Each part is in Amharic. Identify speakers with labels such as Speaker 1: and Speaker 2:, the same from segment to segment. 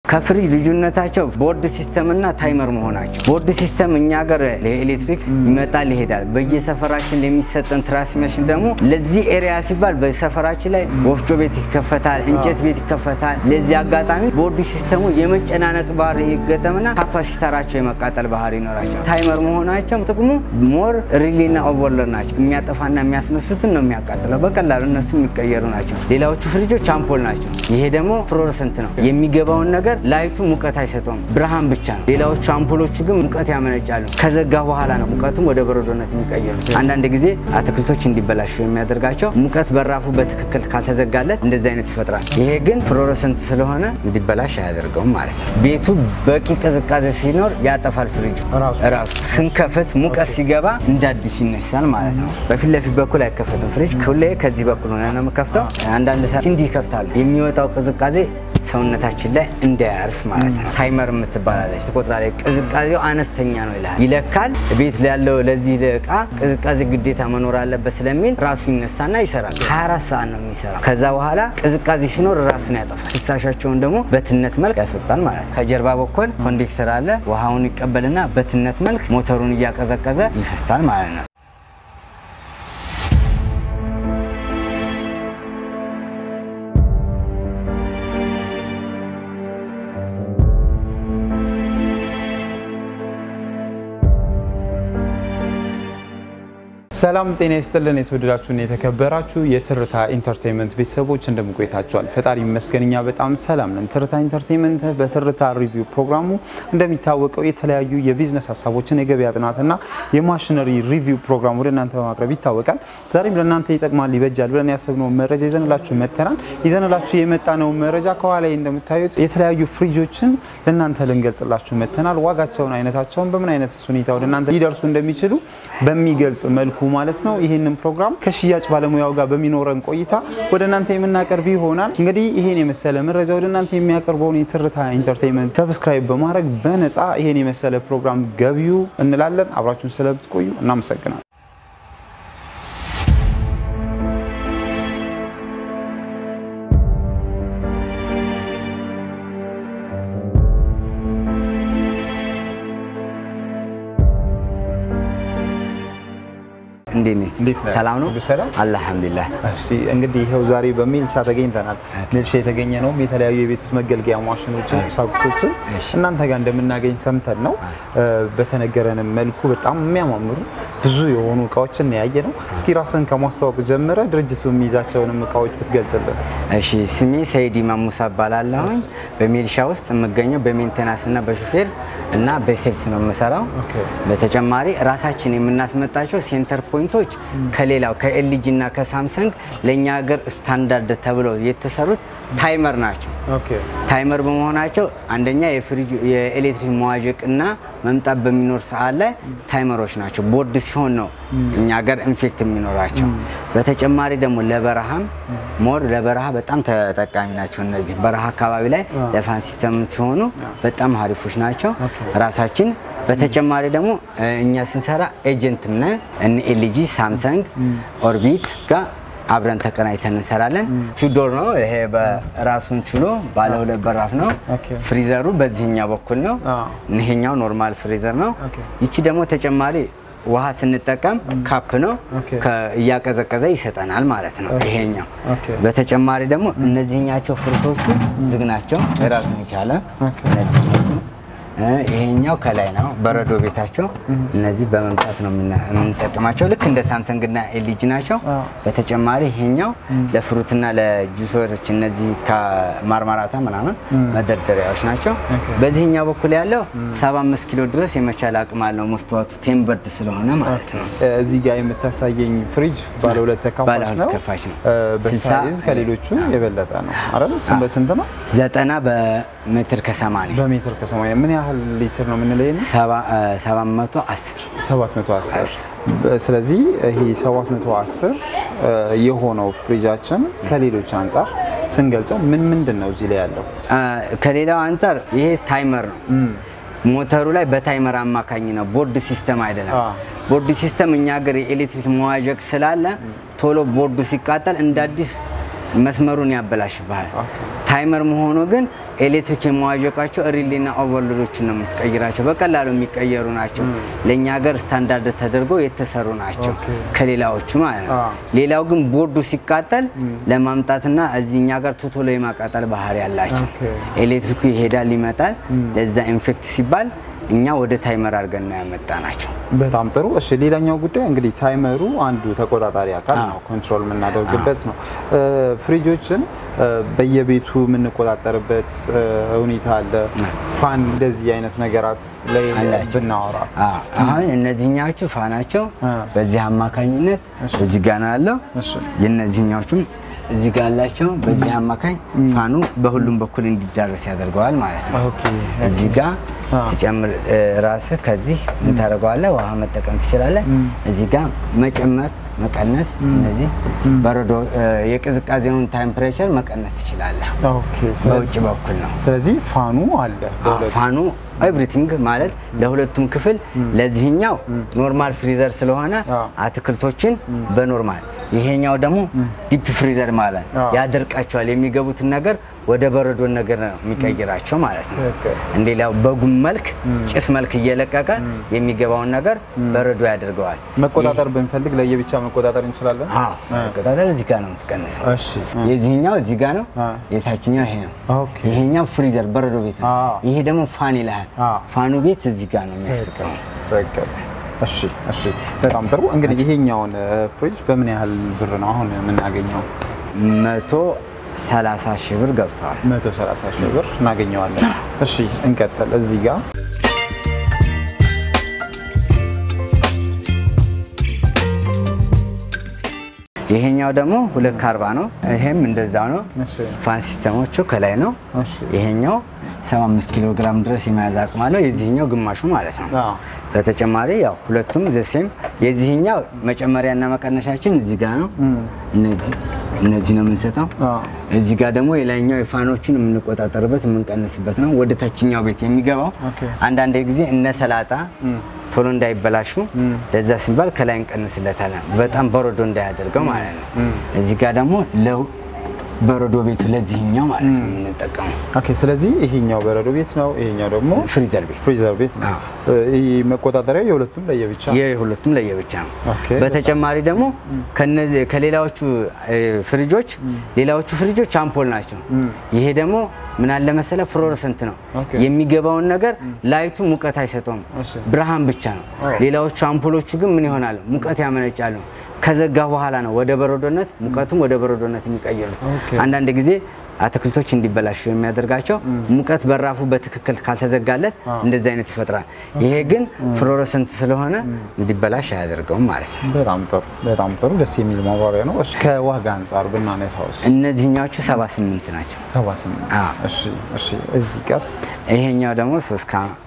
Speaker 1: ከፍሪጅ ልዩነታቸው ቦርድ ሲስተም እና ታይመር መሆናቸው። ቦርድ ሲስተም እኛ ሀገር ለኤሌክትሪክ ይመጣል ይሄዳል። በየሰፈራችን የሚሰጠን ትራንስሚሽን ደግሞ ለዚህ ኤሪያ ሲባል በሰፈራችን ላይ ወፍጮ ቤት ይከፈታል፣ እንጨት ቤት ይከፈታል። ለዚህ አጋጣሚ ቦርድ ሲስተሙ የመጨናነቅ ባህሪ ይገጠምና ካፓሲተራቸው የመቃጠል ባህሪ ይኖራቸው። ታይመር መሆናቸው ጥቅሙ ሞር ሪሊና ኦቨርሎድ ናቸው። የሚያጠፋና የሚያስነሱትን ነው የሚያቃጥለው። በቀላሉ እነሱ የሚቀየሩ ናቸው። ሌላዎቹ ፍሪጆች አምፖል ናቸው። ይሄ ደግሞ ፍሎረሰንት ነው። የሚገባውን ነገር ላይቱ ሙቀት አይሰጠውም፣ ብርሃን ብቻ ነው። ሌላዎቹ አምፖሎቹ ግን ሙቀት ያመነጫሉ። ከዘጋ በኋላ ነው ሙቀቱም ወደ በረዶነት የሚቀየሩት። አንዳንድ ጊዜ አትክልቶች እንዲበላሹ የሚያደርጋቸው ሙቀት በራፉ በትክክል ካልተዘጋለት እንደዚህ አይነት ይፈጥራል። ይሄ ግን ፍሎረሰንት ስለሆነ እንዲበላሽ አያደርገውም ማለት ነው። ቤቱ በቂ ቅዝቃዜ ሲኖር ያጠፋል ፍሪጁ ራሱ። ስንከፍት ሙቀት ሲገባ እንደ አዲስ ይነሳል ማለት ነው። በፊት ለፊት በኩል አይከፈትም ፍሪጅ። ሁሌ ከዚህ በኩል ሆነ ነው የምከፍተው። አንዳንድ ሰዓት እንዲህ ይከፍታሉ። የሚወጣው ቅዝቃዜ ሰውነታችን ላይ እንዳያርፍ ማለት ነው። ታይመር የምትባላለች ትቆጥራለች። ቅዝቃዜው አነስተኛ ነው ይልሃል፣ ይለካል። ቤት ያለው ለዚህ እቃ ቅዝቃዜ ግዴታ መኖር አለበት ስለሚል ራሱ ይነሳና ይሰራል። 24 ሰዓት ነው የሚሰራው። ከዛ በኋላ ቅዝቃዜ ሲኖር ራሱን ያጠፋል። ፍሳሻቸውን ደግሞ በትነት መልክ ያስወጣል ማለት ነው። ከጀርባ በኩል ኮንዴክሰር አለ። ውሃውን ይቀበልና በትነት መልክ ሞተሩን እያቀዘቀዘ ይፈሳል ማለት ነው።
Speaker 2: ሰላም ጤና ይስጥልን። የተወደዳችሁና የተከበራችሁ የትርታ ኢንተርቴንመንት ቤተሰቦች እንደምቆይታችኋል? ፈጣሪ ይመስገን እኛ በጣም ሰላም ነን። ትርታ ኢንተርቴንመንት በትርታ ሪቪው ፕሮግራሙ እንደሚታወቀው የተለያዩ የቢዝነስ ሀሳቦችን፣ የገበያ ጥናትና የማሽነሪ ሪቪው ፕሮግራም ወደ እናንተ በማቅረብ ይታወቃል። ዛሬም ለእናንተ ይጠቅማል፣ ይበጃል ብለን ያሰብነውን መረጃ ይዘንላችሁ መጥተናል። ይዘንላችሁ የመጣነውን መረጃ ከኋላ እንደምታዩት የተለያዩ ፍሪጆችን ለእናንተ ልንገልጽላችሁ መጥተናል። ዋጋቸውን፣ አይነታቸውን በምን አይነት ሁኔታ ወደ እናንተ ሊደርሱ እንደሚችሉ በሚገልጽ መልኩ ማለት ነው። ይህንን ፕሮግራም ከሽያጭ ባለሙያው ጋር በሚኖረን ቆይታ ወደ እናንተ የምናቀርብ ይሆናል። እንግዲህ ይሄን የመሰለ መረጃ ወደ እናንተ የሚያቀርበውን የትርታ ኢንተርቴንመንት ሰብስክራይብ በማድረግ በነፃ ይሄን የመሰለ ፕሮግራም ገቢዩ እንላለን። አብራችሁን ስለምትቆዩ እናመሰግናል።
Speaker 1: እንዴት ነህ?
Speaker 2: እንዴት ነህ?
Speaker 1: ሰላም ነው?
Speaker 2: ሁሉ ሰላም?
Speaker 1: አልሐምዱሊላህ።
Speaker 2: እሺ እንግዲህ ይኸው ዛሬ በሚልሻ ተገኝተናል። ሚልሻ የተገኘ ነውም የተለያዩ የቤት ውስጥ መገልገያ ማሽኖችን፣ ቁሳቁሶችን እናንተ ጋር እንደምናገኝ ሰምተን ነው። በተነገረንም መልኩ በጣም የሚያማምሩ ብዙ የሆኑ እቃዎችን ያየ ነው። እስኪ ራስን ከማስተዋወቅ ጀምረ ድርጅቱ የሚይዛቸውንም እቃዎች ብትገልጽልን።
Speaker 1: እሺ ስሜ ሰይድ ኢማም ሙሳ እባላለሁኝ። በሚሊሻ ውስጥ የምገኘው በሜንቴናንስ እና በሹፌር እና በሴልስ ነው የምሰራው።
Speaker 2: ኦኬ።
Speaker 1: በተጨማሪ ራሳችን የምናስመጣቸው ሴንተር ፖይንቶች ከሌላው ከኤልጂ እና ከሳምሰንግ ለእኛ ሀገር ስታንዳርድ ተብለው የተሰሩት ታይመር ናቸው።
Speaker 2: ኦኬ
Speaker 1: ታይመር በመሆናቸው አንደኛ የፍሪጅ የኤሌክትሪክ መዋዠቅ እና መምጣት በሚኖር ሰዓት ላይ ታይመሮች ናቸው። ቦርድ ሲሆን ነው እኛ ሀገር ኢንፌክት የሚኖራቸው። በተጨማሪ ደግሞ ለበረሃም ሞር ለበረሃ በጣም ተጠቃሚ ናቸው። እነዚህ በረሃ አካባቢ ላይ ለፋን ሲስተም ሲሆኑ በጣም አሪፎች ናቸው። ራሳችን በተጨማሪ ደግሞ እኛ ስንሰራ ኤጀንትም ነን እነ ኤልጂ፣ ሳምሰንግ፣ ኦርቢት ጋር አብረን ተቀናይተን እንሰራለን። ቱዶር ነው ይሄ በራሱን ችሎ ባለ ሁለት በራፍ ነው።
Speaker 2: ኦኬ።
Speaker 1: ፍሪዘሩ በዚህኛው በኩል ነው።
Speaker 2: አዎ።
Speaker 1: ይሄኛው ኖርማል ፍሪዘር ነው።
Speaker 2: ኦኬ።
Speaker 1: ይቺ ደግሞ ተጨማሪ ውሃ ስንጠቀም ካፕ ነው
Speaker 2: ኦኬ።
Speaker 1: ከ- እያቀዘቀዘ ይሰጠናል ማለት ነው። ይሄኛው
Speaker 2: ኦኬ።
Speaker 1: በተጨማሪ ደግሞ እነዚህኛቸው ፍሩቶቹ ዝግ ናቸው ራሱን የቻለ
Speaker 2: ኦኬ።
Speaker 1: እነዚህኞቹ እ ይሄኛው ከላይ ነው በረዶ ቤታቸው። እነዚህ በመምጣት ነው የምና- የምንጠቀማቸው ልክ እንደ ሳምሰንግ እና ኤልጂ ናቸው።
Speaker 2: አዎ።
Speaker 1: በተጨማሪ ይሄኛው ለፍሩትና ለጁሶች እነዚህ ከማርማራታ ምናምን መደርደሪያዎች ናቸው። በዚህኛው በኩል ያለው 75 ኪሎ ድረስ የመቻል አቅም አለው መስተዋቱ ቴምበርድ ስለሆነ ማለት ነው።
Speaker 2: እዚህ ጋር የምታሳየኝ ፍሪጅ ባለ ሁለት
Speaker 1: ባለ
Speaker 2: ተካፋች
Speaker 1: ሁለት
Speaker 2: ነው።
Speaker 1: ተካፋች ነው።
Speaker 2: እ፣
Speaker 1: ስልሳ
Speaker 2: በሳይዝ ከሌሎቹ የበለጠ ነው አይደል? ስንት በስንት ነው?
Speaker 1: ዘጠና በሜትር ከሰማንያ
Speaker 2: በሜትር ከሰማንያ ምን ያህል ሊትር ነው የምንለው? ይሄን
Speaker 1: ሰባ- እ፣ 710
Speaker 2: 710 ስለዚህ ይሄ 710 እ፣ የሆነው ፍሪጃችን ከሌሎች አንጻር ስንገልጸው ምን ምንድን ነው እዚህ ላይ ያለው?
Speaker 1: አ፣ ከሌላው አንጻር ይሄ ታይመር ነው። ሞተሩ ላይ በታይመር አማካኝ ነው፣ ቦርድ ሲስተም አይደለም።
Speaker 2: አ።
Speaker 1: ቦርድ ሲስተም እኛ ሀገር የኤሌክትሪክ መዋዠቅ ስላለ ቶሎ ቦርዱ ሲቃጠል እንደ አዲስ መስመሩን ያበላሽብሃል።
Speaker 2: ኦኬ።
Speaker 1: ታይመር መሆኑ ግን ኤሌክትሪክ የመዋዠቃቸው ሪሌና ኦቨርሎዶችን ነው የምትቀይራቸው። በቀላሉ የሚቀየሩ ናቸው። ለእኛ ሀገር ስታንዳርድ ተደርገው የተሰሩ ናቸው
Speaker 2: ኦኬ።
Speaker 1: ከሌላዎቹ ማለት ነው።
Speaker 2: አ።
Speaker 1: ሌላው ግን ቦርዱ ሲቃጠል ለማምጣትና እዚህ እኛ ጋር ቶቶሎ የማቃጠል ባህሪ ያላቸው
Speaker 2: ኦኬ።
Speaker 1: ኤሌክትሪኩ ይሄዳል ይመጣል። ለዛ ኢንፌክት ሲባል እኛ ወደ ታይመር አድርገን ነው ያመጣ ናቸው።
Speaker 2: በጣም ጥሩ። እሺ ሌላኛው ጉዳይ እንግዲህ ታይመሩ አንዱ ተቆጣጣሪ አካል
Speaker 1: አዎ።
Speaker 2: ነው፣ ኮንትሮል የምናደርግበት ነው። እ፣ ፍሪጆችን እ፣ በየቤቱ የምንቆጣጠርበት እ፣ ሁኔታ አለ። ፋን እንደዚህ አይነት ነገራት ላይ
Speaker 1: አላቸው።
Speaker 2: ብናወራ
Speaker 1: አዎ፣ አሁን እነዚህኛዎቹ ፋናቸው
Speaker 2: አ።
Speaker 1: በዚህ አማካኝነት እዚህ ጋር ነው ያለው።
Speaker 2: እሺ
Speaker 1: የእነዚህኛዎቹም እዚህ ጋር ያላቸው በዚህ አማካኝ ፋኑ በሁሉም በኩል እንዲዳረስ ያደርገዋል ማለት ነው።
Speaker 2: ኦኬ
Speaker 1: እዚህ ጋር
Speaker 2: አ።
Speaker 1: ትጨምር እ፣ ራስህ ከዚህ ምን ታደርገዋለህ? ውሃ መጠቀም ትችላለህ። እዚህ ጋር መጨመር መቀነስ፣ እነዚህ በረዶ እ፣ የቅዝቃዜውን ታምፕሬቸር መቀነስ ትችላለህ።
Speaker 2: ኦኬ።
Speaker 1: በውጭ
Speaker 2: ስለዚህ
Speaker 1: በኩል ነው
Speaker 2: ስለዚህ ፋኑ አለ በሁለቱ
Speaker 1: ፋኑ ኤቭሪቲንግ ማለት ለሁለቱም ክፍል ለዚህኛው ኖርማል ፍሪዘር ስለሆነ
Speaker 2: አዎ።
Speaker 1: አትክልቶችን በኖርማል ይሄኛው ደግሞ ዲፕ ፍሪዘር ማለት
Speaker 2: አዎ።
Speaker 1: ያደርቃቸዋል። የሚገቡትን ነገር ወደ በረዶ ነገር ነው የሚቀይራቸው ማለት ነው።
Speaker 2: ትክክል።
Speaker 1: እንደሌላው በጉም መልክ ጭስ መልክ እየለቀቀ የሚገባውን ነገር በረዶ ያደርገዋል።
Speaker 2: መቆጣጠር ብንፈልግ ለየብቻ መቆጣጠር እንችላለን።
Speaker 1: አዎ መቆጣጠር እዚህ ጋር ነው የምትቀንሰው።
Speaker 2: እሺ
Speaker 1: የዚህኛው እዚህ ጋር ነው፣
Speaker 2: አ።
Speaker 1: የታችኛው ይሄ ነው።
Speaker 2: ኦኬ
Speaker 1: ይሄኛው ፍሪዘር በረዶ ቤት ነው።
Speaker 2: አዎ።
Speaker 1: ይሄ ደግሞ ፋን ይልሃል።
Speaker 2: አዎ።
Speaker 1: ፋኑ ቤት እዚህ ጋር ነው የሚያስቀው።
Speaker 2: ትክክል። እሺ እሺ፣ በጣም ጥሩ። እንግዲህ ይሄኛውን እ፣ ፍሪጅ በምን ያህል ብር ነው አሁን የምናገኘው?
Speaker 1: መቶ ሰላሳ ሺህ ብር ገብተዋል።
Speaker 2: 130 ሺህ ብር እናገኘዋለን። እሺ እንቀጥል። እዚህ ጋር
Speaker 1: ይሄኛው ደግሞ ሁለት ከአርባ ነው። ይሄም እንደዛው ነው።
Speaker 2: እሺ
Speaker 1: ፋን ሲስተሞቹ ከላይ ነው።
Speaker 2: እሺ
Speaker 1: ይሄኛው 75 ኪሎ ግራም ድረስ የመያዝ አቅም አለው። የዚህኛው ግማሹ ማለት ነው።
Speaker 2: አዎ።
Speaker 1: በተጨማሪ ያው ሁለቱም ዘሴም የዚህኛው መጨመሪያና መቀነሻችን እዚህ ጋር ነው። እነዚህ እነዚህ ነው የምንሰጠው።
Speaker 2: አዎ።
Speaker 1: እዚህ ጋር ደግሞ የላይኛው የፋኖችን የምንቆጣጠርበት የምንቀንስበት ነው። ወደ ታችኛው ቤት የሚገባው
Speaker 2: ኦኬ።
Speaker 1: አንዳንድ ጊዜ እነ ሰላጣ ቶሎ እንዳይበላሹ ለዛ ሲባል ከላይ እንቀንስለታለን። በጣም በረዶ እንዳያደርገው ማለት ነው። እዚህ ጋር ደግሞ ለው በረዶ ቤቱ ለዚህኛው ማለት ነው የምንጠቀመው
Speaker 2: ኦኬ። ስለዚህ ይሄኛው በረዶ ቤት ነው፣ ይሄኛው ደግሞ
Speaker 1: ፍሪዘር ቤት
Speaker 2: ፍሪዘር ቤት ነው።
Speaker 1: አዎ።
Speaker 2: እ፣ ይህ መቆጣጠሪያ የሁለቱም ለየብቻ
Speaker 1: የሁለቱም ለየብቻ ነው።
Speaker 2: ኦኬ።
Speaker 1: በተጨማሪ ደግሞ ከነዚህ ከሌላዎቹ እ፣ ፍሪጆች ሌላዎቹ ፍሪጆች አምፖል ናቸው። ይሄ ደግሞ ምን አለ መሰለ ፍሎረሰንት ነው።
Speaker 2: ኦኬ።
Speaker 1: የሚገባውን ነገር ላይቱ ሙቀት አይሰጠውም፣
Speaker 2: እሺ።
Speaker 1: ብርሃን ብቻ ነው።
Speaker 2: አዎ።
Speaker 1: ሌላዎቹ አምፖሎቹ ግን ምን ይሆናሉ? ሙቀት ያመነጫሉ። ከዘጋ በኋላ ነው ወደ በረዶነት ሙቀቱም ወደ በረዶነት የሚቀይሩት።
Speaker 2: ኦኬ።
Speaker 1: አንዳንድ ጊዜ አትክልቶች እንዲበላሹ የሚያደርጋቸው ሙቀት በራፉ በትክክል ካልተዘጋለት እንደዚህ አይነት ይፈጥራል። ይሄ ግን ፍሎረሰንት ስለሆነ እንዲበላሽ አያደርገውም ማለት ነው።
Speaker 2: በጣም ጥሩ በጣም ጥሩ ደስ የሚል ማብራሪያ ነው። እሺ ከዋጋ አንጻር ብናነሳውስ?
Speaker 1: እነዚህኛዎቹ 78 ናቸው።
Speaker 2: 78
Speaker 1: አዎ።
Speaker 2: እሺ እሺ። እዚህ ጋርስ?
Speaker 1: ይሄኛው ደግሞ 3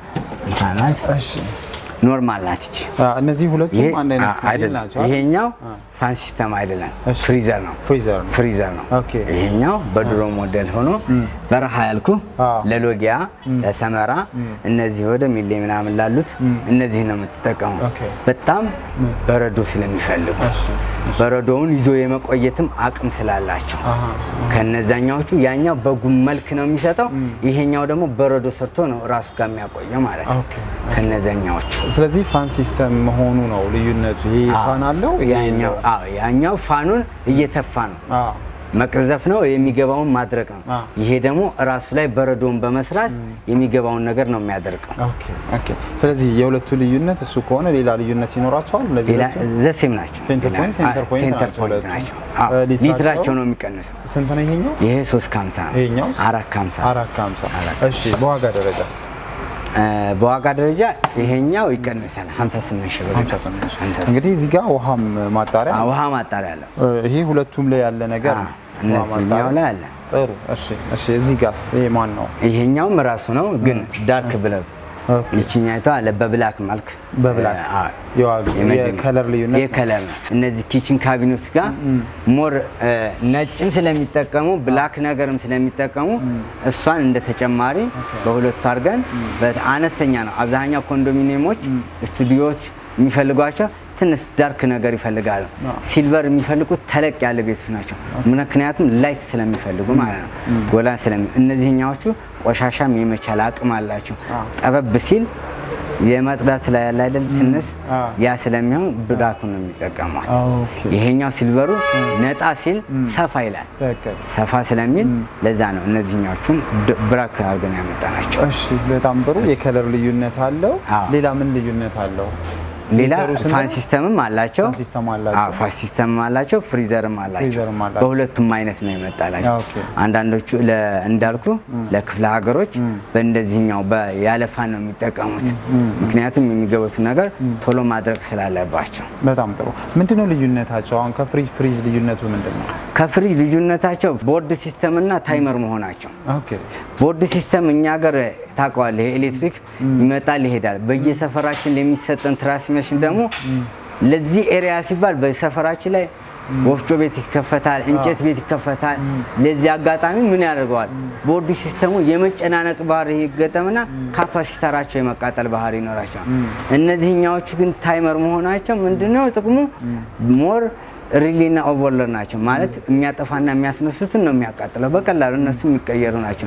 Speaker 1: ከ50 ናት።
Speaker 2: እሺ
Speaker 1: ኖርማል ናት ይቺ።
Speaker 2: አ፣ እነዚህ ሁለቱም
Speaker 1: ይሄ
Speaker 2: አንድ አይነት
Speaker 1: አ-
Speaker 2: ሞዴል
Speaker 1: አይደለም።
Speaker 2: ናቸው አይደል?
Speaker 1: ይሄኛው ፋን ሲስተም አይደለም፣
Speaker 2: እሺ።
Speaker 1: ፍሪዘር ነው።
Speaker 2: ፍሪዘር ነው።
Speaker 1: ፍሪዘር ነው።
Speaker 2: ኦኬ።
Speaker 1: ይሄኛው በድሮ ሞዴል ሆኖ በረሃ ያልኩ
Speaker 2: አዎ።
Speaker 1: ለሎጊያ ለሰመራ እነዚህ ወደ ሚሌ ምናምን ላሉት እነዚህ ነው የምትጠቀመው።
Speaker 2: ኦኬ።
Speaker 1: በጣም በረዶ ስለሚፈልጉ
Speaker 2: እሺ
Speaker 1: በረዶውን ይዞ የመቆየትም አቅም ስላላቸው
Speaker 2: አሃ
Speaker 1: ከነዛኛዎቹ ያኛው በጉም መልክ ነው የሚሰጠው። ይሄኛው ደግሞ በረዶ ሰርቶ ነው ራሱ ጋር የሚያቆየው ማለት ነው
Speaker 2: ኦኬ።
Speaker 1: ከነዛኛዎቹ
Speaker 2: ስለዚህ ፋን ሲስተም መሆኑ ነው ልዩነቱ። ይሄ ፋን አለው ይሄ
Speaker 1: ያኛው
Speaker 2: የለውም።
Speaker 1: አዎ ያኛው ፋኑን እየተፋ ነው
Speaker 2: አዎ
Speaker 1: መቅዘፍ ነው የሚገባውን ማድረቅ ነው።
Speaker 2: አ።
Speaker 1: ይሄ ደግሞ ራሱ ላይ በረዶውን በመስራት የሚገባውን ነገር ነው የሚያደርቀው።
Speaker 2: ኦኬ ኦኬ። ስለዚህ የሁለቱ ልዩነት እሱ ከሆነ ሌላ ልዩነት ይኖራቸዋል። ለዚህ
Speaker 1: ሌላ
Speaker 2: ሁለቱ?
Speaker 1: ዘሴም ናቸው።
Speaker 2: ሴንተር
Speaker 1: ሌላ-
Speaker 2: ፖይንት፣ ሴንተር
Speaker 1: አ-
Speaker 2: ፖይንት
Speaker 1: ሴንተር
Speaker 2: ናቸው
Speaker 1: ፖይንት
Speaker 2: ሁለቱም።
Speaker 1: ናቸው።
Speaker 2: እ፣
Speaker 1: አዎ፣
Speaker 2: ሊትራቸው?
Speaker 1: ሊትራቸው ነው የሚቀንሰው።
Speaker 2: ስንት ነው ይሄኛው?
Speaker 1: ይሄ 3 ከ50 ነው።
Speaker 2: ይሄኛው?
Speaker 1: አራት ከ50
Speaker 2: አራት ከሀምሳ እሺ። በዋጋ ደረጃስ?
Speaker 1: እ፣ በዋጋ ደረጃ ይሄኛው ይቀንሳል 58 ሺህ ብር።
Speaker 2: 58 ሺህ።
Speaker 1: 58
Speaker 2: እንግዲህ እዚህ ጋር ውሃም ማጣሪያ
Speaker 1: አዎ፣ ውሃ ማጣሪያ አለው።
Speaker 2: እ፣ ይሄ ሁለቱም ላይ ያለ ነገር
Speaker 1: አዎ፣
Speaker 2: ነው። ውሃ
Speaker 1: እነዚህኛው
Speaker 2: ማጣሪያ።
Speaker 1: ላይ አለ።
Speaker 2: ጥሩ እሺ እሺ። እዚህ ጋርስ ይሄ ማን ነው?
Speaker 1: ይሄኛውም ራሱ ነው ግን ዳርክ ብለው
Speaker 2: ኦኬ።
Speaker 1: ይችኛይቷ አለ በብላክ መልክ
Speaker 2: በብላክ
Speaker 1: እ፣ አዎ።
Speaker 2: የዋጋ የከለር ልዩነት ነው።
Speaker 1: የከለር ነው። እነዚህ ኪችን ካቢኔት ጋር ሞር እ፣ ነጭም ስለሚጠቀሙ ብላክ ነገርም ስለሚጠቀሙ እሷን እንደ ተጨማሪ በሁለቱ አድርገን በ- አነስተኛ ነው። አብዛኛው ኮንዶሚኒየሞች፣ ስቱዲዮዎች የሚፈልጓቸው ትንሽ ዳርክ ነገር ይፈልጋሉ። ሲልቨር የሚፈልጉት ተለቅ ያለ ቤቶች ናቸው። ምክንያቱም ላይት ስለሚፈልጉ ማለት ነው። ጎላ ስለሚ እነዚህኛዎቹ ቆሻሻም የመቻል አቅም አላቸው። ጠበብ ሲል የማጽዳት ላይ ያለ አይደል ትንሽ ያ ስለሚሆን ብራኩን ነው የሚጠቀሟት።
Speaker 2: ኦኬ።
Speaker 1: ይሄኛው ሲልቨሩ ነጣ ሲል ሰፋ ይላል።
Speaker 2: ትክክል።
Speaker 1: ሰፋ ስለሚል ለዛ ነው እነዚህኛዎቹም ድ- ብራክ አድርገን ያመጣናቸው።
Speaker 2: እሺ በጣም ጥሩ። የከለር ልዩነት አለው።
Speaker 1: አዎ።
Speaker 2: ሌላ ምን ልዩነት አለው?
Speaker 1: ሌላ
Speaker 2: ሊተሩ ስንት
Speaker 1: ፋን
Speaker 2: ነው?
Speaker 1: ሲስተምም አላቸው።
Speaker 2: ፋን ሲስተም አላቸው።
Speaker 1: አዎ፣ ፋን ሲስተምም አላቸው። ፍሪዘርም አላቸው።
Speaker 2: ፍሪዘርም አላቸው።
Speaker 1: በሁለቱም አይነት ነው የመጣላቸው።
Speaker 2: ኦኬ።
Speaker 1: አንዳንዶቹ ለ- እንዳልኩ ለክፍለ ሀገሮች በእንደዚህኛው በ- ያለ ፋን ነው የሚጠቀሙት። ምክንያቱም የሚገቡትን ነገር ቶሎ ማድረግ ስላለባቸው።
Speaker 2: በጣም ጥሩ። ምንድነው ልዩነታቸው? አሁን ከፍሪጅ ፍሪጅ ልዩነቱ ምንድን ነው?
Speaker 1: ከፍሪጅ ልዩነታቸው ቦርድ ሲስተም እና ታይመር መሆናቸው
Speaker 2: ኦኬ
Speaker 1: ቦርድ ሲስተም እኛ ሀገር ታውቀዋለህ፣ ኤሌክትሪክ ይመጣል ይሄዳል። በየሰፈራችን ለሚሰጠን ትራንስሚሽን ደግሞ ለዚህ ኤሪያ ሲባል በሰፈራችን ላይ ወፍጮ ቤት ይከፈታል፣ እንጨት ቤት ይከፈታል። ለዚህ አጋጣሚ ምን ያደርገዋል? ቦርድ ሲስተሙ የመጨናነቅ ባህሪ ይገጠምና ካፓሲተራቸው የመቃጠል ባህሪ ይኖራቸዋል። እነዚህኛዎቹ ግን ታይመር መሆናቸው ምንድነው ጥቅሙ? ሞር ሪሊና ኦቨርሎድ ናቸው ማለት የሚያጠፋና የሚያስነሱትን ነው የሚያቃጥለው። በቀላሉ እነሱ የሚቀየሩ ናቸው።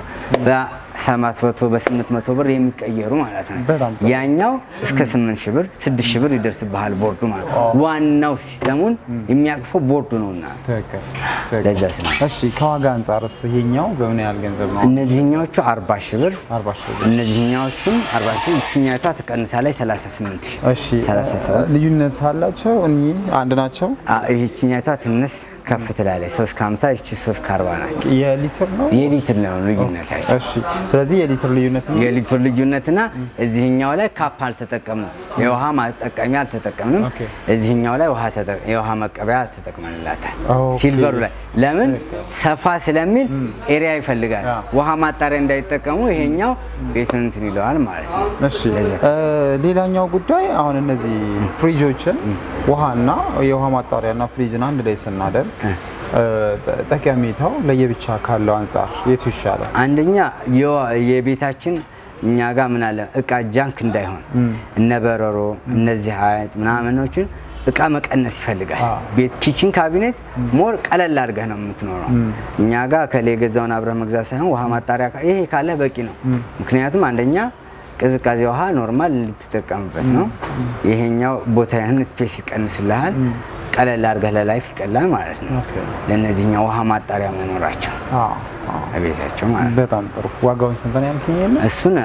Speaker 1: በሰባት መቶ በስምንት መቶ ብር የሚቀየሩ ማለት ነው።
Speaker 2: በጣም ጥሩ።
Speaker 1: ያኛው እስከ ስምንት ሺህ ብር ስድስት ሺህ ብር ይደርስብሃል ቦርዱ ማለት ነው። ዋናው ሲስተሙን የሚያቅፈው ቦርዱ ነውና
Speaker 2: ትክክል ትክክል።
Speaker 1: ለዛ ስለ
Speaker 2: እሺ ከዋጋ አንጻርስ ይሄኛው በምን ያህል ገንዘብ ነው?
Speaker 1: እነዚህኛዎቹ አርባ ሺህ ብር
Speaker 2: አርባ ሺህ ብር።
Speaker 1: እነዚህኛዎቹም አርባ ሺህ ይችኛቷ ትቀንሳለች ሰላሳ ስምንት ሺህ
Speaker 2: እሺ
Speaker 1: ሰላሳ ሰባት
Speaker 2: ልዩነት አላቸው? እኒህ አንድ ናቸው?
Speaker 1: ይህችኛቷ ትንሽ ከፍ ትላለች ሶስት ከሀምሳ ይቺ ሶስት ከአርባ ናቸው።
Speaker 2: የሊትር ነው?
Speaker 1: የሊትር ነው ልዩነታቸው።
Speaker 2: እሺ ስለዚህ የሊትር ልዩነት ነው።
Speaker 1: የሊትር ልዩነትና እዚህኛው ላይ ካፕ አልተጠቀምንም፣ የውሃ ማጠቀሚያ አልተጠቀምንም።
Speaker 2: ኦኬ።
Speaker 1: እዚህኛው ላይ ውሃ ተጠ- የውሃ መቀበያ ተጠቅመንላታል።
Speaker 2: ኦኬ።
Speaker 1: ሲልቨሩ ላይ ለምን ሰፋ ስለሚል ኤሪያ ይፈልጋል።
Speaker 2: ያ።
Speaker 1: ውሃ ማጣሪያ እንዳይጠቀሙ ይሄኛው ቤቱን እንትን ይለዋል ማለት ነው።
Speaker 2: እሺ
Speaker 1: ለዛ
Speaker 2: እ፣ ሌላኛው ጉዳይ አሁን እነዚህ ፍሪጆችን ውሃና የውሃ ማጣሪያና ፍሪጅን አንድ ላይ ስናደርግ እ፣ ጠ- ጠቀሜታው ለየብቻ ካለው አንጻር የቱ ይሻላል?
Speaker 1: አንደኛ የዋ- የቤታችን እኛ ጋር ምን አለ እቃ ጃንክ እንዳይሆን እነ በረሮ እነዚህ አይነት ምናምኖችን እቃ መቀነስ ይፈልጋል።
Speaker 2: አዎ።
Speaker 1: ቤት ኪችን ካቢኔት ሞር ቀለል አድርገህ ነው የምትኖረው። እኛ ጋር ከላይ የገዛውን አብረህ መግዛት ሳይሆን ውሃ ማጣሪያ ካ- ይሄ ካለ በቂ ነው። ምክንያቱም አንደኛ ቅዝቃዜ ውሃ ኖርማል ልትጠቀምበት ነው። ይሄኛው ቦታህን ስፔስ ይቀንስልሃል። ቀለል አድርገህ ለላይፍ ይቀላል ማለት ነው።
Speaker 2: ኦኬ።
Speaker 1: ለእነዚህኛው ውሃ ማጣሪያ መኖራቸው
Speaker 2: አዎ፣ አዎ።
Speaker 1: ቤታቸው ማለት ነው።
Speaker 2: በጣም ጥሩ። ዋጋውን ስንት ነው ያልከኝ? የለ
Speaker 1: እሱን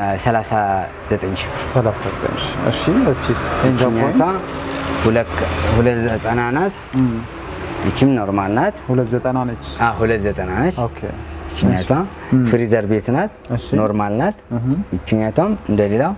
Speaker 1: 39 ሺህ ብር
Speaker 2: 39 ሺህ። እሺ እቺስ ሴንተር
Speaker 1: ይችኛቷ
Speaker 2: ፖይንት
Speaker 1: ሁለት ሁለት ዘጠና ናት። ይችም ኖርማል ናት።
Speaker 2: ሁለት ዘጠና ነች።
Speaker 1: አ ሁለት ዘጠና ነች።
Speaker 2: ኦኬ
Speaker 1: ይችኛቷ ፍሪዘር ቤት ናት።
Speaker 2: እሺ።
Speaker 1: ኖርማል ናት። ይችኛቷም እንደሌላው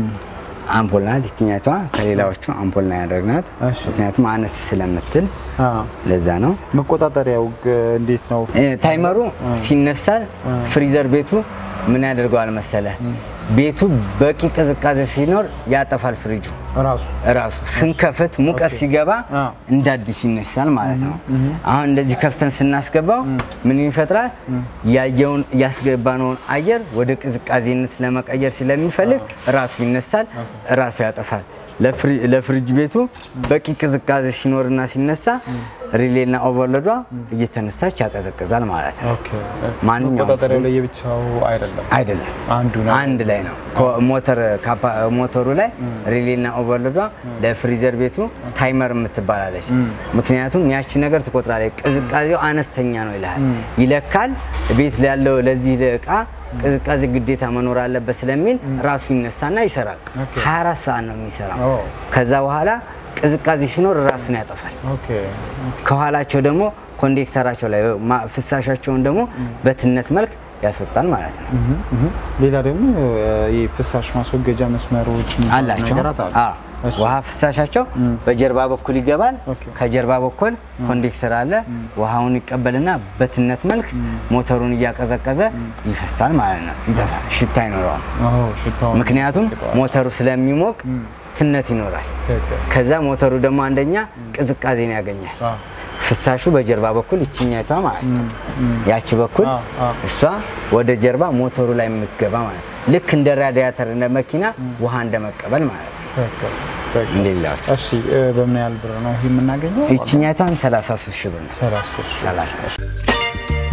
Speaker 1: አምፖል ናት። ይችኛቷ ከሌላዎቹ አምፖል ነው ያደረግናት።
Speaker 2: እሺ።
Speaker 1: ምክንያቱም አነስ ስለምትል
Speaker 2: አዎ።
Speaker 1: ለዛ ነው።
Speaker 2: መቆጣጠሪያው ግ- እንዴት ነው?
Speaker 1: እ፣ ታይመሩ ሲነሳል ፍሪዘር ቤቱ ምን ያደርገዋል መሰለ ቤቱ በቂ ቅዝቃዜ ሲኖር ያጠፋል ፍሪጁ
Speaker 2: ራሱ
Speaker 1: ራሱ ስንከፍት ሙቀት ሲገባ
Speaker 2: አ።
Speaker 1: እንደ አዲስ ይነሳል ማለት ነው። አሁን እንደዚህ ከፍተን ስናስገባው ምን ይፈጥራል? ያየውን ያስገባነውን አየር ወደ ቅዝቃዜነት ለመቀየር ስለሚፈልግ ራሱ ይነሳል፣ ራሱ ያጠፋል። ለፍሪ- ለፍሪጅ ቤቱ በቂ ቅዝቃዜ ሲኖርና ሲነሳ ሪሌና ኦቨርሎዷ እየተነሳች ያቀዘቅዛል ማለት ነው።
Speaker 2: ኦኬ።
Speaker 1: ማንኛውም
Speaker 2: መቆጣጠሪያው
Speaker 1: ፍሪጅ-
Speaker 2: ለየብቻው አይደለም፣
Speaker 1: አይደለም
Speaker 2: አንዱ ነው።
Speaker 1: አንድ ላይ ነው። ኮ- ሞተር ካፓ- ሞተሩ ላይ ሪሌና ኦቨርሎዷ ለፍሪዘር ቤቱ ታይመር የምትባላለች። ምክንያቱም ያቺ ነገር ትቆጥራለች። ቅዝቃዜው አነስተኛ ነው ይልሃል፣ ይለካል። ቤት ያለው ለዚህ እቃ ቅዝቃዜ ግዴታ መኖር አለበት ስለሚል ራሱ ይነሳና ይሰራል። 24 ሰዓት ነው የሚሰራው።
Speaker 2: ኦ።
Speaker 1: ከዛ በኋላ ቅዝቃዜ ሲኖር ራሱን ያጠፋል።
Speaker 2: ኦኬ።
Speaker 1: ከኋላቸው ደግሞ ኮንዴክተራቸው ላይ ማ- ፍሳሻቸውን ደግሞ በትነት መልክ ያስወጣል ማለት ነው።
Speaker 2: ሌላ ደግሞ ይህ ፍሳሽ ማስወገጃ መስመሮች የሚባሉ
Speaker 1: አላቸው
Speaker 2: ነገራት አሉ።
Speaker 1: አዎ።
Speaker 2: እሺ።
Speaker 1: ውሃ ፍሳሻቸው በጀርባ በኩል ይገባል።
Speaker 2: ኦኬ።
Speaker 1: ከጀርባ በኩል ኮንዴክሰር አለ። ውሃውን ይቀበልና በትነት መልክ ሞተሩን እያቀዘቀዘ ይፈሳል ማለት ነው። ይጠፋል፣ ሽታ አይኖረውም።
Speaker 2: ኦ፣ ሽታውን
Speaker 1: ምክንያቱም
Speaker 2: ይቀጠዋል።
Speaker 1: ሞተሩ ስለሚሞቅ ትነት ይኖራል።
Speaker 2: ትክክል።
Speaker 1: ከዛ ሞተሩ ደግሞ አንደኛ ቅዝቃዜን ያገኛል።
Speaker 2: አዎ።
Speaker 1: ፍሳሹ በጀርባ በኩል ይችኛቷ ማለት ነው። ያቺ በኩል
Speaker 2: አዎ፣ አዎ።
Speaker 1: እሷ ወደ ጀርባ ሞተሩ ላይ የምትገባ ማለት ነው። ልክ እንደ ራዲያተር እንደ መኪና ውሃ እንደመቀበል ማለት ነው።
Speaker 2: ትክክል። በቃ።
Speaker 1: እንደሌላዎች
Speaker 2: እሺ እ፣ በምን ያህል ብር ነው ይሄ የምናገኘው?
Speaker 1: ይችኛቷን 33 ሺህ ብር ነው።
Speaker 2: ሰላሳ ሦስት ሺህ።
Speaker 1: 30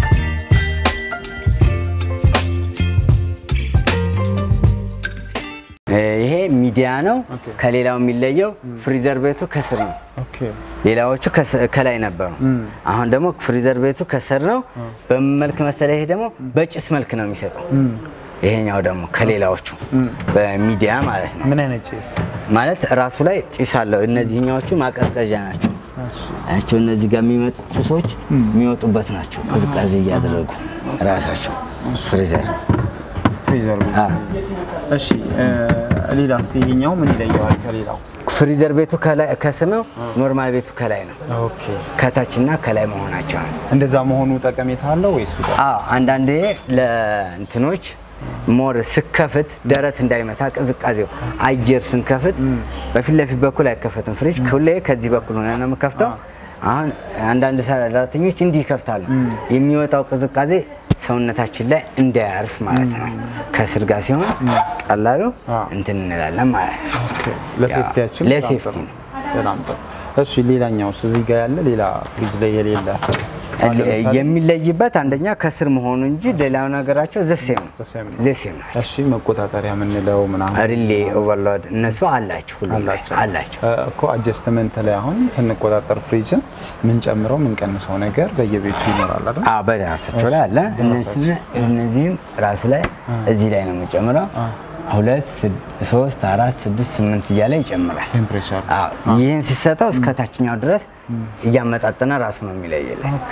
Speaker 1: ይሄ ሚዲያ ነው።
Speaker 2: ኦኬ።
Speaker 1: ከሌላው የሚለየው ፍሪዘር ቤቱ ከስር ነው።
Speaker 2: ኦኬ
Speaker 1: ሌላዎቹ ከስ- ከላይ ነበሩ። አሁን ደግሞ ፍሪዘር ቤቱ ከስር ነው። በምን መልክ መሰለህ? ይሄ ደግሞ በጭስ መልክ ነው የሚሰጠው። ይሄኛው ደግሞ ከሌላዎቹ በሚዲያ ማለት ነው።
Speaker 2: ምን አይነት ጭስ?
Speaker 1: ማለት ራሱ ላይ ጭስ አለው። እነዚህኛዎቹ ማቀዝቀዣ ናቸው።
Speaker 2: እሺ
Speaker 1: አያቸው እነዚህ ጋር የሚመጡ ጭሶች የሚወጡበት ናቸው። ቅዝቃዜ እያደረጉ ራሳቸው ፍሪዘር
Speaker 2: ፍሪዘር ቤት።
Speaker 1: አ።
Speaker 2: እሺ እ፣ ሌላስ ይሄኛው ምን ይለየዋል ከሌላው?
Speaker 1: ፍሪዘር ቤቱ ከላይ ከስር ነው። ኖርማል ቤቱ ከላይ ነው።
Speaker 2: ኦኬ
Speaker 1: ከታችና ከላይ መሆናቸው ነው።
Speaker 2: እንደዛ መሆኑ ጠቀሜታ አለው ወይስ ጉዳት?
Speaker 1: አዎ አንዳንዴ ለእንትኖች ሞር ስከፍት ደረት እንዳይመታ ቅዝቃዜው አየር ስንከፍት በፊት ለፊት በኩል አይከፈትም። ፍሪጅ ሁሌ ከዚህ በኩል ሆነ ነው የምከፍተው። አሁን አንዳንድ ሰራተኞች እንዲህ ይከፍታሉ። የሚወጣው ቅዝቃዜ ሰውነታችን ላይ እንዳያርፍ ማለት ነው። ከስር ጋር ሲሆን ቀላሉ
Speaker 2: አዎ።
Speaker 1: እንትን እንላለን ማለት ነው።
Speaker 2: ኦኬ ለሴፍቲያችን በጣም
Speaker 1: ለሴፍቲ
Speaker 2: ጥሩ።
Speaker 1: ነው።
Speaker 2: በጣም ጥሩ። እሺ ሌላኛውስ እዚህ ጋር ያለ ሌላ ፍሪጅ ላይ የሌለ አሁን ለምሳሌ-
Speaker 1: የሚለይበት አንደኛ ከስር መሆኑ እንጂ ሌላው ነገራቸው ዘሴም ነው
Speaker 2: ዘሴም ነው።
Speaker 1: ዘሴም ነው።
Speaker 2: እሺ መቆጣጠሪያ የምንለው ምናምን
Speaker 1: ሪሌ ኦቨርሎድ እነሱ አላቸው ሁሉም ላይ
Speaker 2: አላቸው
Speaker 1: አላቸው።
Speaker 2: እ፣ እኮ አጀስትመንት ላይ አሁን ስንቆጣጠር ፍሪጅን ምንጨምረው ምንቀንሰው ነገር በየቤቱ ይኖራል አይደል?
Speaker 1: አዎ በራሳቸው ላይ አለ። እነዚህ እነዚህም ራሱ ላይ እዚህ ላይ ነው የሚጨምረው። ሁለት ስድ- ሶስት አራት ስድስት ስምንት እያለ ይጨምራል።
Speaker 2: ቴምፕሬቸር
Speaker 1: አዎ ይህን ሲሰጠው እስከ ታችኛው ድረስ እያመጣጠነ ራሱ ነው የሚለይልን።
Speaker 2: ኦኬ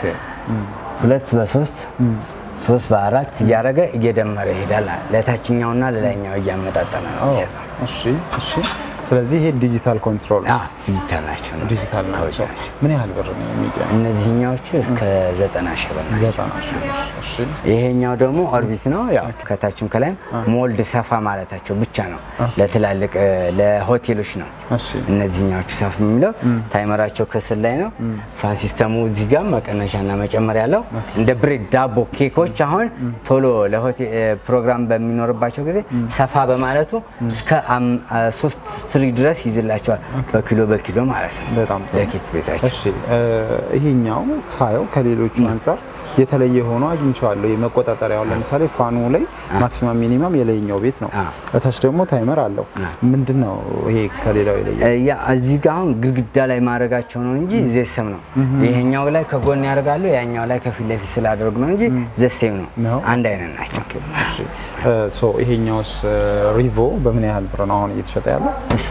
Speaker 1: ሁለት በሶስት ሶስት በአራት እያደረገ እየደመረ ይሄዳል። ለታችኛውና ለላይኛው እያመጣጠነ ነው የሚሰጠው።
Speaker 2: እሺ እሺ ስለዚህ ይሄ ዲጂታል ኮንትሮል ነው።
Speaker 1: አዎ ዲጂታል ናቸው ነው
Speaker 2: ዲጂታል
Speaker 1: ከውጭ
Speaker 2: ናቸው።
Speaker 1: ናቸው።
Speaker 2: ምን ያህል ብር ነው የሚዲያ?
Speaker 1: እነዚህኛዎቹ እስከ ዘጠና ሺህ ብር ናቸው።
Speaker 2: ዘጠና ሺህ ብር። እሺ
Speaker 1: ይሄኛው ደግሞ ኦርቢት ነው። ያው ከታችም ከላይም ሞልድ ሰፋ ማለታቸው ብቻ ነው። ለትላልቅ እ፣ ለሆቴሎች ነው።
Speaker 2: እሺ
Speaker 1: እነዚህኛዎቹ ሰፍ የሚለው ታይመራቸው ከስር ላይ ነው። ፋን ሲስተሙ እዚህ ጋር መቀነሻና መጨመር ያለው እንደ ብሬድ ዳቦ ኬኮች አሁን ቶሎ ለሆቴል እ፣ ፕሮግራም በሚኖርባቸው ጊዜ ሰፋ በማለቱ እስከ አም- አ፣ ሶስት ትሪ ድረስ ይይዝላቸዋል። በኪሎ በኪሎ ማለት ነው
Speaker 2: በጣም ጥሩ።
Speaker 1: ለኬክ ቤታቸው
Speaker 2: እሺ እ፣ ይሄኛው ሳየው ከሌሎቹ አንጻር የተለየ ሆኖ አግኝቼዋለሁ። የመቆጣጠሪያው ለምሳሌ ፋኑ ላይ ማክሲማም ሚኒማም የላይኛው ቤት ነው።
Speaker 1: አ።
Speaker 2: እታች ደግሞ ታይመር አለው። ምንድን ነው ይሄ ከሌላው የለየ?
Speaker 1: ያ እዚህ ጋር አሁን ግድግዳ ላይ ማድረጋቸው ነው እንጂ ዘሴም ነው። ይሄኛው ላይ ከጎን ያደርጋሉ፣ ያኛው ላይ ከፊት ለፊት ስላደረጉ ነው እንጂ ዘሴም ነው።
Speaker 2: ነው?
Speaker 1: አንድ አይነት ናቸው።
Speaker 2: እሺ እ፣ ሶ ይሄኛውስ እ፣ ሪቮ በምን ያህል ብር ነው አሁን እየተሸጠ ያለው?
Speaker 1: እሱ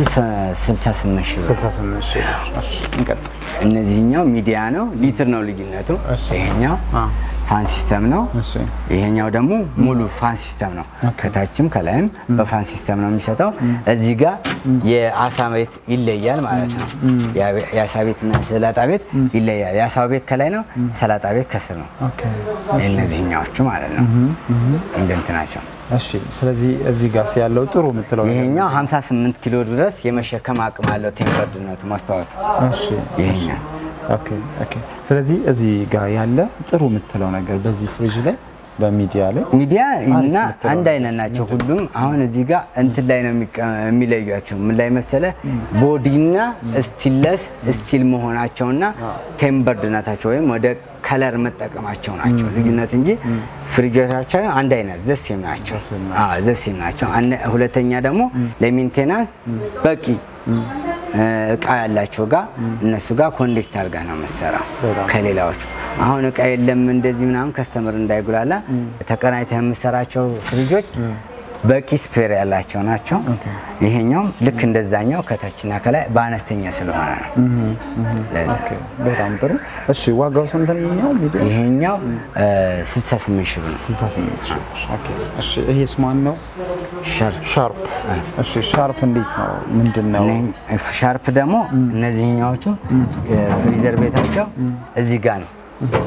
Speaker 1: 68 ሺህ ብር።
Speaker 2: 68 ሺህ ብር። እሺ እንቀጥል።
Speaker 1: እነዚህኛው ሚዲያ ነው፣ ሊትር ነው ልዩነቱ።
Speaker 2: እሺ።
Speaker 1: ይሄኛው
Speaker 2: አ።
Speaker 1: ፋን ሲስተም ነው።
Speaker 2: እሺ
Speaker 1: ይሄኛው ደግሞ ሙሉ ፋን ሲስተም ነው። ከታችም ከላይም በፋን ሲስተም ነው የሚሰጠው። እዚህ ጋር የአሳ ቤት ይለያል ማለት ነው። የአቤ- የአሳ ቤትና የሰላጣ ቤት ይለያል። የአሳ ቤት ከላይ ነው፣ ሰላጣ ቤት ከስር ነው።
Speaker 2: ኦኬ
Speaker 1: እነዚህኛዎቹ ማለት ነው እንደ እንትናቸው።
Speaker 2: እሺ ስለዚህ እዚህ ጋር ያለው ጥሩ የምትለው ነገር
Speaker 1: ይሄኛው 58 ኪሎ ድረስ የመሸከም አቅም አለው። ቴምፐርድነቱ ማስተዋወቱ
Speaker 2: እሺ
Speaker 1: ይሄኛው
Speaker 2: ኦኬ ኦኬ። ስለዚህ እዚህ ጋር ያለ ጥሩ የምትለው ነገር በዚህ ፍሪጅ ላይ በሚዲያ ላይ
Speaker 1: ሚዲያ እና
Speaker 2: የምትለው
Speaker 1: አንድ አይነት ናቸው ሁሉም። አሁን እዚህ ጋር እንትን ላይ ነው የሚቀ- የሚለዩቸው። ምን ላይ መሰለ ቦዲና ስቲለስ ስቲል መሆናቸውና ቴምበርድነታቸው ወይም ወደ ከለር መጠቀማቸው ናቸው ልዩነት እንጂ ፍሪጆቻቸው አንድ አይነት ዘሴም ናቸው።
Speaker 2: ዘሴም
Speaker 1: አዎ ዘሴም ናቸው። አነ- ሁለተኛ ደግሞ ለሜንቴናንስ በቂ እ፣ እቃ ያላቸው ጋር እነሱ ጋር ኮንዴክት አድርጋ ነው መሰራው
Speaker 2: በጣም
Speaker 1: ከሌላዎቹ አሁን እቃ የለም እንደዚህ ምናምን ከስተመር እንዳይጉላላ ተቀናይተህ የምሰራቸው ፍሪጆች በቂ ስፔር ያላቸው ናቸው። ይሄኛውም ልክ እንደዛኛው ከታችና ከላይ በአነስተኛ ስለሆነ ነው። ለዛ
Speaker 2: ኦኬ በጣም ጥሩ። እሺ ዋጋው ስንት ነው ይሄኛው ሚዲያ?
Speaker 1: ይሄኛው እ፣ 68 ሺህ ብር ነው።
Speaker 2: 68 ሺህ ብር። ኦኬ እሺ ይሄስ ማን ነው?
Speaker 1: ሻርፕ
Speaker 2: ሻርፕ። እሺ ሻርፕ እንዴት ነው? ምንድን ነው?
Speaker 1: እነ- ሻርፕ ደግሞ እነዚህኛዎቹ የፍሪዘር ቤታቸው እዚህ ጋር ነው፣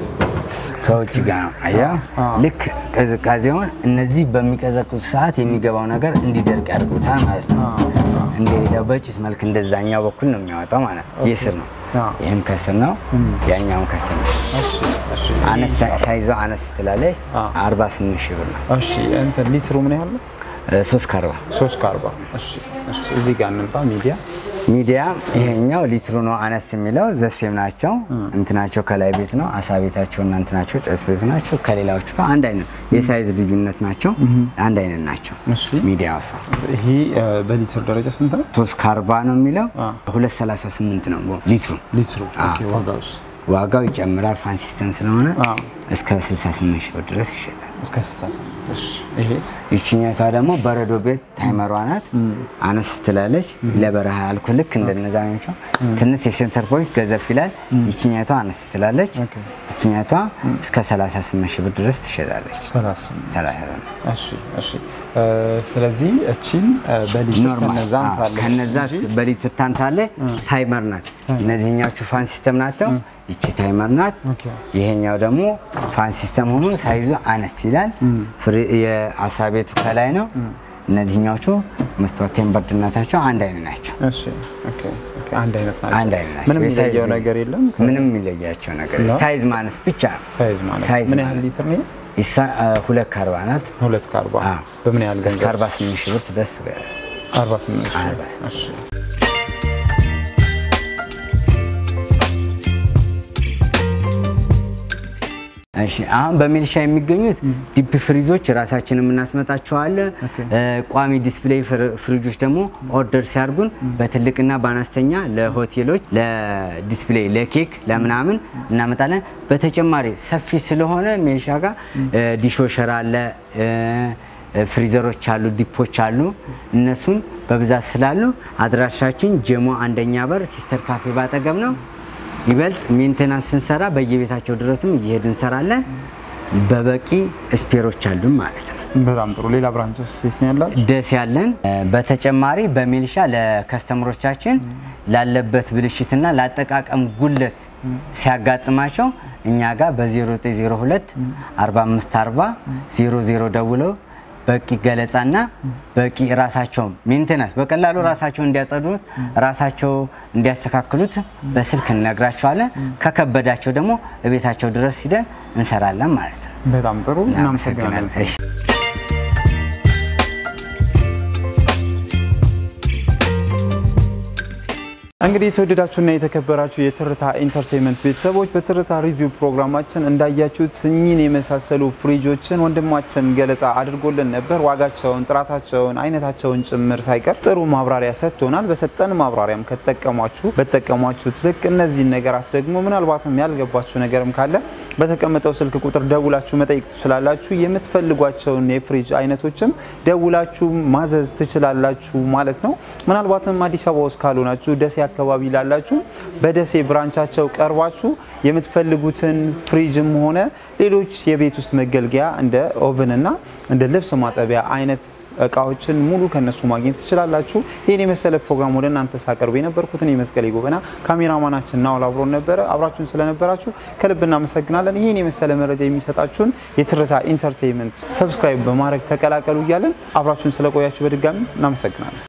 Speaker 1: ከውጭ ጋር ነው። አየህ ልክ ቅዝቃዜውን እነዚህ በሚቀዘቅዙ ሰዓት የሚገባው ነገር እንዲደርቅ ያድርጉታል ማለት ነው። እንደሌላው በጭስ መልክ እንደዛኛው በኩል ነው የሚያወጣው ማለት ነው። ይህ ስር ነው፣
Speaker 2: አዎ።
Speaker 1: ይህም ከስር ነው፣ ያኛውም ከስር ነው።
Speaker 2: እሺ
Speaker 1: አነስ ሳይዞ አነስ ትላለች።
Speaker 2: አዎ።
Speaker 1: 48 ሺህ ብር ነው።
Speaker 2: እሺ እንትን ሊትሩ ምን ያህል ነው?
Speaker 1: ሶስት ከአርባ
Speaker 2: ሶስት ከአርባ እሺ እሺ እዚህ ጋር እንምጣ። ሚዲያ
Speaker 1: ሚዲያ ይሄኛው ሊትሩ ነው አነስ የሚለው ዘሴም ናቸው። እንትናቸው ከላይ ቤት ነው አሳ ቤታቸው እና እንትናቸው ጨስ ቤት ናቸው። ከሌላዎቹ ጋር አንድ አይነት የሳይዝ ልዩነት ናቸው። አንድ አይነት ናቸው።
Speaker 2: እሺ።
Speaker 1: ሚዲያ ሳ
Speaker 2: ይሄ እ፣ በሊትር ደረጃ ስንት ነው?
Speaker 1: ሶስት ከአርባ ነው የሚለው
Speaker 2: አ።
Speaker 1: ሁለት ሰላሳ ስምንት ነው ሊትሩ።
Speaker 2: ሊትሩ ኦኬ፣ ዋጋውስ
Speaker 1: ዋጋው ይጨምራል ፋን ሲስተም ስለሆነ
Speaker 2: አ።
Speaker 1: እስከ 68 ሺህ ብር ድረስ ይሸጣል።
Speaker 2: እስከ 68 እሺ። ይሄስ
Speaker 1: ይችኛቷ ደግሞ በረዶ ቤት ታይመሯ ናት። አነስ ትላለች። ለበረሃ ያልኩ ልክ እንደነዛኞቹ ትንሽ የሴንተር ፖይንት ገዘፍ ይላል። ይችኛቷ አነስ ትላለች።
Speaker 2: ኦኬ።
Speaker 1: ይችኛቷ እስከ 38 ሺህ ብር ድረስ ትሸጣለች።
Speaker 2: 38
Speaker 1: 38
Speaker 2: እሺ፣ እሺ። እ፣ ስለዚህ እቺን እ፣ በሊትር
Speaker 1: ኖርማል
Speaker 2: ከነዛ
Speaker 1: አዎ፣
Speaker 2: አንሳለች
Speaker 1: ከነዛ
Speaker 2: እንጂ
Speaker 1: በሊትር ታንሳለ። ታይመር ናት። እነዚህኛዎቹ ፋን ሲስተም ናቸው። ይቺ ታይመር ናት።
Speaker 2: ኦኬ።
Speaker 1: ይሄኛው ደግሞ ፋን ሲስተም ሆኖ ሳይዙ አነስ ይላል። ፍሪ- የአሳ ቤቱ ከላይ ነው። እነዚህኛዎቹ መስታወት ቴምበርድነታቸው አንድ አይነት ናቸው።
Speaker 2: እሺ፣ ኦኬ፣ ኦኬ። አንድ አይነት ናቸው።
Speaker 1: አንድ አይነት ናቸው።
Speaker 2: ምንም
Speaker 1: የሳይዝ
Speaker 2: የሚለየው
Speaker 1: ልዩ-
Speaker 2: ነገር የለም።
Speaker 1: ምንም የሚለያቸው ነገር የለም። ሳይዝ ማነስ ብቻ ነው።
Speaker 2: ሳይዝ ማለት
Speaker 1: ሳይዝ
Speaker 2: ምን ያህል
Speaker 1: ማለት
Speaker 2: ሊትር ነው?
Speaker 1: ይሳ ሁለት ከአርባ ናት።
Speaker 2: ሁለት ከአርባ
Speaker 1: አዎ።
Speaker 2: በምን ያህል
Speaker 1: እስከ
Speaker 2: ገንዘብ?
Speaker 1: 48 ሺህ ብር ትደርስ ትገዛለች።
Speaker 2: 48 ሺህ።
Speaker 1: 48
Speaker 2: እሺ።
Speaker 1: እሺ አሁን በሚልሻ የሚገኙት ዲፕ ፍሪዞች ራሳችን የምናስመጣቸዋለን። ቋሚ ዲስፕሌይ ፍር- ፍሪጆች ደግሞ ኦርደር ሲያርጉን በትልቅና በአነስተኛ ለሆቴሎች፣ ለዲስፕሌይ፣ ለኬክ፣ ለምናምን እናመጣለን። በተጨማሪ ሰፊ ስለሆነ ሚልሻ ጋር ዲሾሸር አለ እ፣ ፍሪዘሮች አሉ፣ ዲፖች አሉ። እነሱን በብዛት ስላሉ አድራሻችን ጀሞ አንደኛ በር ሲስተር ካፌ ባጠገብ ነው። ይበልጥ ሜንቴናንስ ስንሰራ በየቤታቸው ድረስም እየሄድ እንሰራለን። በበቂ ስፔሮች አሉን ማለት ነው።
Speaker 2: በጣም ጥሩ። ሌላ ብራንችስ የት ነው ያላችሁ?
Speaker 1: ደስ ያለን በተጨማሪ በሚልሻ ለከስተምሮቻችን ላለበት ብልሽትና ለአጠቃቀም ጉለት ሲያጋጥማቸው እኛ ጋር በ0902 4540 00 ደውለው በቂ ገለጻና በቂ ራሳቸው ሜንቴናንስ በቀላሉ ራሳቸው እንዲያጸዱት ራሳቸው እንዲያስተካክሉት በስልክ እንነግራቸዋለን። ከከበዳቸው ደግሞ እቤታቸው ድረስ ሂደን እንሰራለን ማለት ነው።
Speaker 2: በጣም ጥሩ። እናመሰግናለን።
Speaker 1: እሺ።
Speaker 2: እንግዲህ የተወደዳችሁና የተከበራችሁ የትርታ ኢንተርቴንመንት ቤተሰቦች በትርታ ሪቪው ፕሮግራማችን እንዳያችሁት እኚህን የመሳሰሉ ፍሪጆችን ወንድማችን ገለጻ አድርጎልን ነበር። ዋጋቸውን፣ ጥራታቸውን፣ አይነታቸውን ጭምር ሳይቀር ጥሩ ማብራሪያ ሰጥቶናል። በሰጠን ማብራሪያም ከተጠቀሟችሁ በተጠቀሟችሁት ልክ እነዚህን ነገራት ደግሞ ምናልባትም ያልገባችሁ ነገርም ካለ በተቀመጠው ስልክ ቁጥር ደውላችሁ መጠየቅ ትችላላችሁ። የምትፈልጓቸውን የፍሪጅ አይነቶችም ደውላችሁ ማዘዝ ትችላላችሁ ማለት ነው። ምናልባትም አዲስ አበባ ውስጥ ካልሆናችሁ ደሴ አካባቢ ላላችሁ በደሴ ብራንቻቸው ቀርባችሁ የምትፈልጉትን ፍሪጅም ሆነ ሌሎች የቤት ውስጥ መገልገያ እንደ ኦቨን እና እንደ ልብስ ማጠቢያ አይነት እቃዎችን ሙሉ ከነሱ ማግኘት ትችላላችሁ። ይህን የመሰለ ፕሮግራም ወደ እናንተ ሳቀርብ የነበርኩት እኔ መስቀሌ ጎበና፣ ካሜራማናችን ናውል አብሮን ነበረ። አብራችሁን ስለነበራችሁ ከልብ እናመሰግናለን። ይህን የመሰለ መረጃ የሚሰጣችሁን የትርታ ኢንተርቴይንመንት ሰብስክራይብ በማድረግ ተቀላቀሉ እያለን አብራችሁን ስለቆያችሁ በድጋሚ እናመሰግናለን።